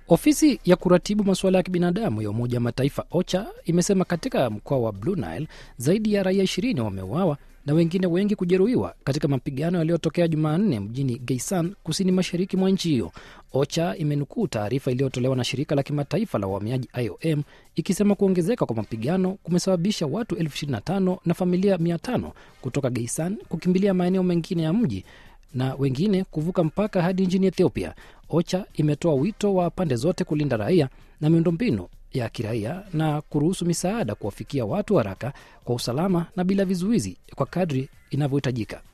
Ofisi ya kuratibu masuala ya kibinadamu ya Umoja wa Mataifa OCHA imesema katika mkoa wa Blue Nile zaidi ya raia ishirini wameuawa na wengine wengi kujeruhiwa katika mapigano yaliyotokea Jumanne mjini Geisan, kusini mashariki mwa nchi hiyo. OCHA imenukuu taarifa iliyotolewa na shirika la kimataifa la uhamiaji IOM ikisema kuongezeka kwa mapigano kumesababisha watu elfu ishirini na tano na familia mia tano kutoka Geisan kukimbilia maeneo mengine ya mji na wengine kuvuka mpaka hadi nchini Ethiopia. OCHA imetoa wito wa pande zote kulinda raia na miundombinu ya kiraia na kuruhusu misaada kuwafikia watu haraka kwa usalama na bila vizuizi kwa kadri inavyohitajika.